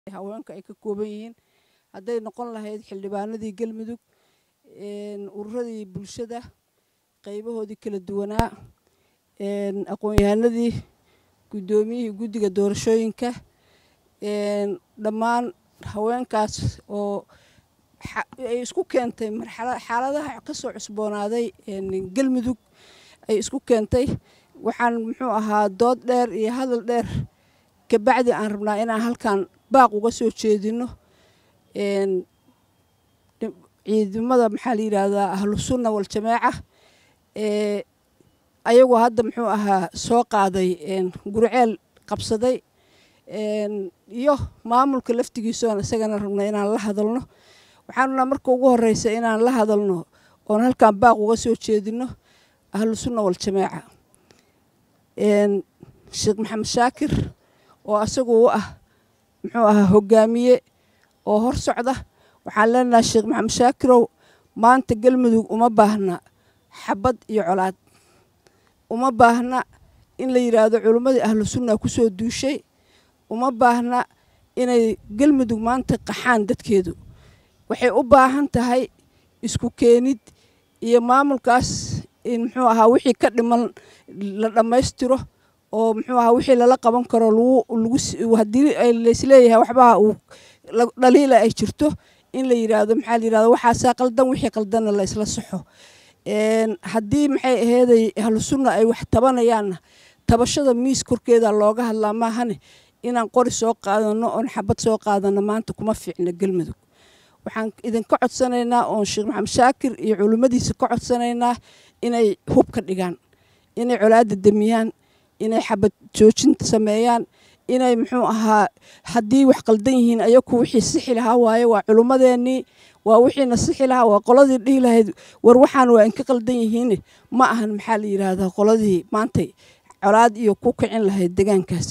haweenka ay ka kooban yihiin hadday noqon lahayd xildhibaanadii galmudug ururadii bulshada qaybahoodii kala duwanaa aqoon-yahanadii guddoomiyihii guddiga doorashooyinka dhammaan haweenkaas oo ay isku keentay xaaladaha ka soo cusboonaaday galmudug ay isku keentay waxaan muxuu ahaa dood dheer iyo hadal dheer kabacdi aan rabnaa inaan halkan baaq uga soo jeedino ciidamada maxaa la yidhaahdaa ahlu sunna waljamaaca ayagoo hadda muxuu ahaa soo qaaday gurceel qabsaday iyo maamulka laftigiisoon isagana rabna inaan la hadalno waxaan rabnaa marka ugu horeysa inaan la hadalno oon halkan baaq uga soo jeedino ahlu sunna waljamaaca sheekh maxamed shaakir oo asagu u ah muxuu ahaa hogaamiye oo hor socda waxaan leenahay sheekh maxamed shaakirow maanta galmudug uma baahna xabad iyo colaad uma baahna in la yidhaahdo culimmadii ahlu sunna ku soo duushay uma baahna inay galmudug maanta qaxaan dadkeedu waxay u baahan tahay isku keenid iyo maamulkaas in muxuu ahaa wixii ka dhiman la dhammaystiro oo muxuu ahaa wixii lala qaban karo lagu haddii laysleeyahay waxbaa uu dhaliila ay jirto in la yidhaahdo maxaa la yidhahdo waxaasaa qaldan wixii qaldanna la isla saxo haddii maxay aheeday ahlu sunna ay wax tabanayaanna tabashada miis korkeeda looga hadlaa maahane inaan qori soo qaadano oon xabad soo qaadano maanta kuma fiicna galmudug waxaan idinka codsanaynaa oon sheekh maxamed shaakir iyo culimmadiisa ka codsanaynaa inay hub ka dhigaan inay colaadda demiyaan inay xabad joojinta sameeyaan inay muxuu ahaa haddii wax qaldan yihiin ayaku wixii sixi lahaa waaye waa culimmadeennii waa wixiina sixi lahaa waa qoladii dhihi lahayd war waxaan waa inka qaldan yihiin ma ahan maxaa la yidhaahdaa qoladii maantay colaad iyo ku kicin lahayd degaankaas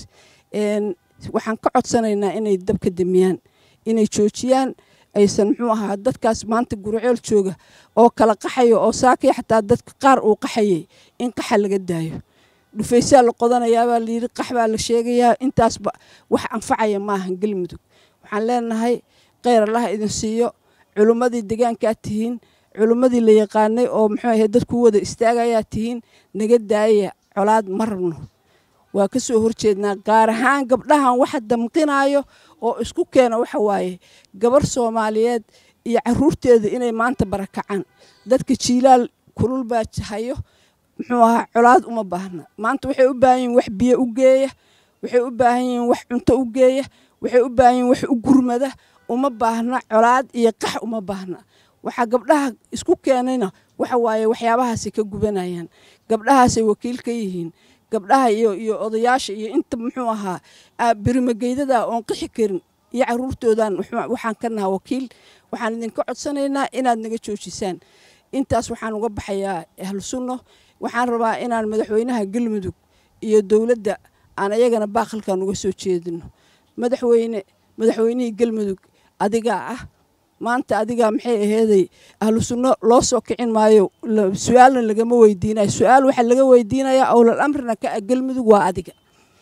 waxaan ka codsanaynaa inay dabka demiyaan inay joojiyaan aysan muxuu ahaa dadkaas maanta gurceel jooga oo kala qaxayo oo saakay xataa dadka qaar uu qaxayay in qaxa laga daayo dhufaysaa la qodanayaabaa layidhi qax baa la sheegayaa intaasba wax anfacaya maahan galmudug waxaan leenahay kheyr allaha idin siiyo culimmadii degaankaa tihiin culimmadii la yaqaanay oo muxuu ahay dadku wada istaagayaa tihiin naga daayaya colaad ma rabno waa ka soo horjeednaa gaar ahaan gabdhahan waxa damqinaayo oo isku keena waxa waaye gabar soomaaliyeed iyo caruurteeda inay maanta barakacaan dadka jiilaal kulul baa hayo muxuu ahaa colaad uma baahna maanta waxay u baahan yihin wax biyo u geeya waxay u baahan yihiin wax cunto u geeya waxay u baahan yihin wax u gurmada uma baahna colaad iyo qax uma baahna waxaa gabdhaha isku keenayna waxa waaye waxyaabahaasay ka gubanayaan gabdhahaasay wakiil ka yihiin gabdhaha iyo iyo odayaasha iyo inta muxuu ahaa birimageydada oon qixi karin iyo caruurtoodan waxaan ka nahaa wakiil waxaan idinka codsanaynaa inaad naga joojisaan intaas waxaan uga baxayaa ahlu sunno waxaan rabaa inaan madaxweynaha galmudug iyo dowladda aan ayagana baaqalkan uga soo jeedino madaxweyne madaxweynihii galmudug adigaa ah maanta adigaa maxay aheeday ahlu sunno loo soo kicin maayo su-aalna lagama weydiinayo su-aal waxaa laga weydiinayaa owlal amrina ka ah galmudug waa adiga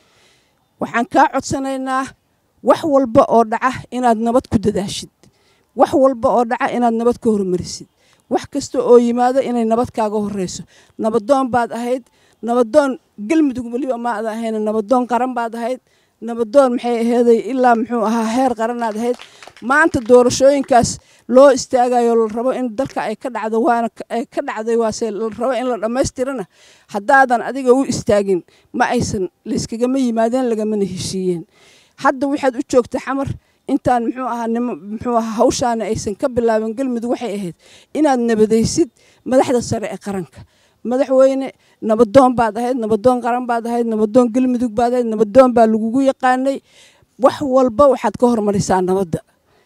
waxaan kaa codsanaynaa wax walba oo dhaca inaad nabad ku dadaashid wax walba oo dhaca inaad nabad ka hormarisid wax kasta oo yimaado inay nabad kaaga horeyso nabadoon baad ahayd nabadoon galmudug weliba maad ahayn nabadoon qaran baad ahayd nabadoon maxay aheeday ilaa muxuu ahaa heer qaranaad ahayd maanta doorashooyinkaas loo istaagayo la rabo in dalka ay ka dhacdo waana ay ka dhacday waase la rabo in la dhammaystirana haddaadan adiga u istaagin ma aysan layskagama yimaadeen lagamana heshiiyeen hadda waxaad u joogta xamar intaan muxuu ahaa nimo muxuu ahaa hawshaana aysan ka bilaaban galmudug waxay ahayd inaad nabadaysid madaxda sare ee qaranka madaxweyne nabadoon baad ahayd nabadoon qaran baad ahayd nabadoon galmudug baad ahayd nabadoon baa lagugu yaqaanay wax walba waxaad ka hormarisaa nabadda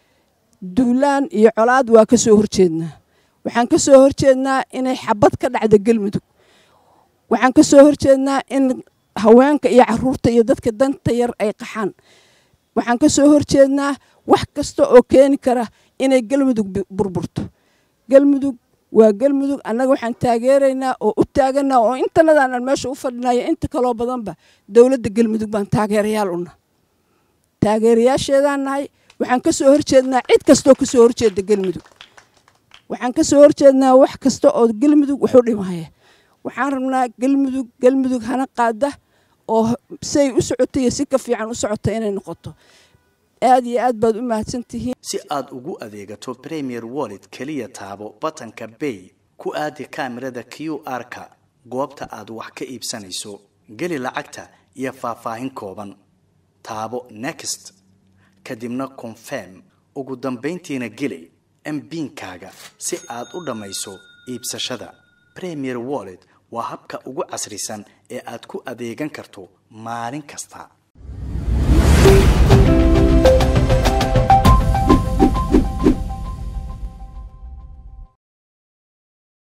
duulaan iyo colaad waa ka soo horjeednaa waxaan ka soo horjeednaa inay xabad ka dhacdo galmudug waxaan ka soo horjeednaa in haweenka iyo caruurta iyo dadka danta yar ay qaxaan waxaan ka soo horjeednaa wax kasta oo keeni kara inay galmudug burburto galmudug waa galmudug annaga waxaan taageeraynaa oo u taaganaa oo intanadaanan meesha u fadhinaya inta kaloo badanba dowladda galmudug baan taageerayaal una taageerayaasheedaan nahay waxaan ka soo horjeednaa cid kastoo ka soo horjeeda galmudug waxaan ka soo horjeednaa wax kasta oo galmudug wuxu dhimaya waxaan rabnaa galmudug galmudug hana qaada oo say u socotay iyo si ka fiican u socota inay noqoto aad iyo aad baad u mahadsantihiin si aad ugu adeegato premier wallet keliya taabo batanka bay ku aadi kaamirada q r-ka goobta aad wax ka iibsanayso geli lacagta iyo faahfaahin kooban taabo next kadibna confirm ugu dambayntiina geli mbiinkaaga si aad u dhammayso iibsashada premier wallet waa habka ugu casrisan ee aad ku adeegan karto maalin kasta